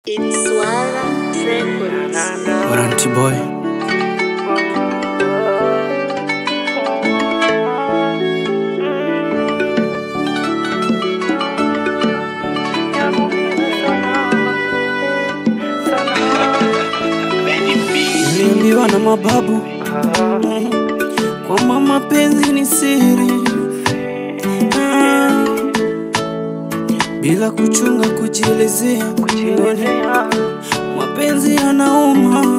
It's Swara Records. Warranty boy. Niliambiwa na mababu mm, kwamba mapenzi ni siri Ah, bila kuchunga kujielezea kujielezea mapenzi yanauma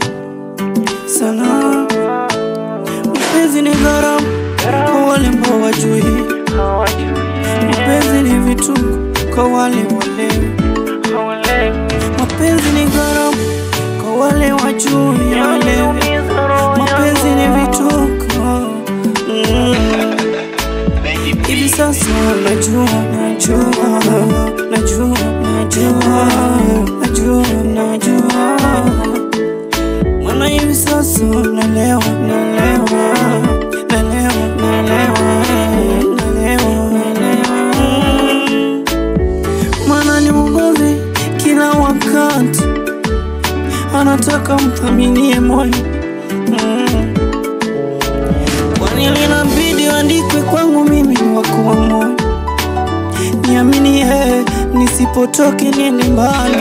sana. Mapenzi ni gharama kwa wale ambao wajui, mapenzi ni vituko kwa wale walewi, mapenzi ni gharama kwa wale wajui walewi, mapenzi ni vituko mm. Hivi sasa najua, najua, najua, najua, najua, najua Maana hivi sasa nalewa, nalewa, nalewa, nalewa, nalewa, nalewa Mm. Maana ni mgomvi kila wakati anataka mthaminie moyo mm. Kwani linabidi andikwe kwangu mimi ni wako wa moyo, niamini yeye, nisipotoke niende mbali,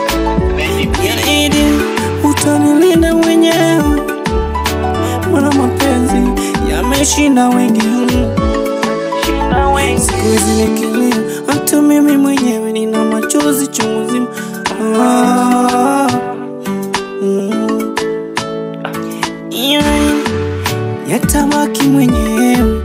yaidi utanilinda mwenyewe, mana mapenzi yameshinda wengi mm. Siku hizi nikilia, hata mimi mwenyewe nina machozi chungu zima ah, mm. Yeah yatabaki mwenyewe,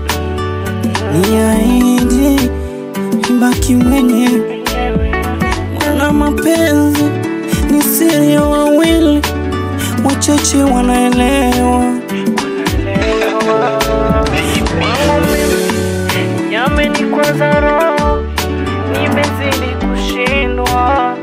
niahidi ibaki mwenyewe, mana mapenzi ni siri ya wawili, wachache wanaelewa. Yamenikwaza roho, nimezidi kushindwa.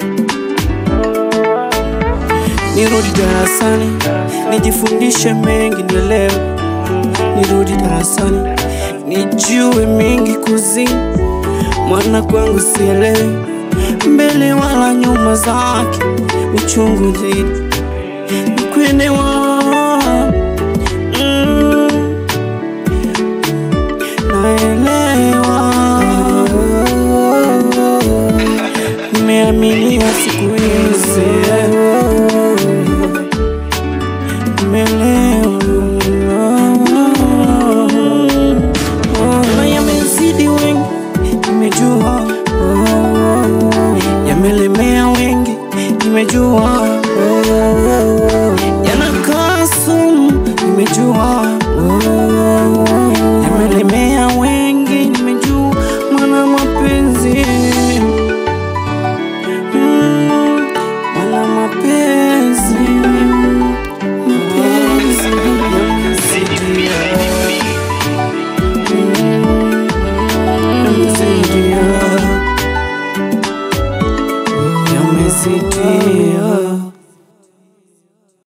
Nirudi darasani nijifundishe mengi, nielewe. Nirudi darasani nijue mengi kuzini, mwana kwangu sielewi mbele wala nyuma zake, uchungu zidi nikwenewa mm, naelewa nimeaminia siku hizi nimeelewa na yamezidi wengi, nimejua yamelemea wengi, nimejua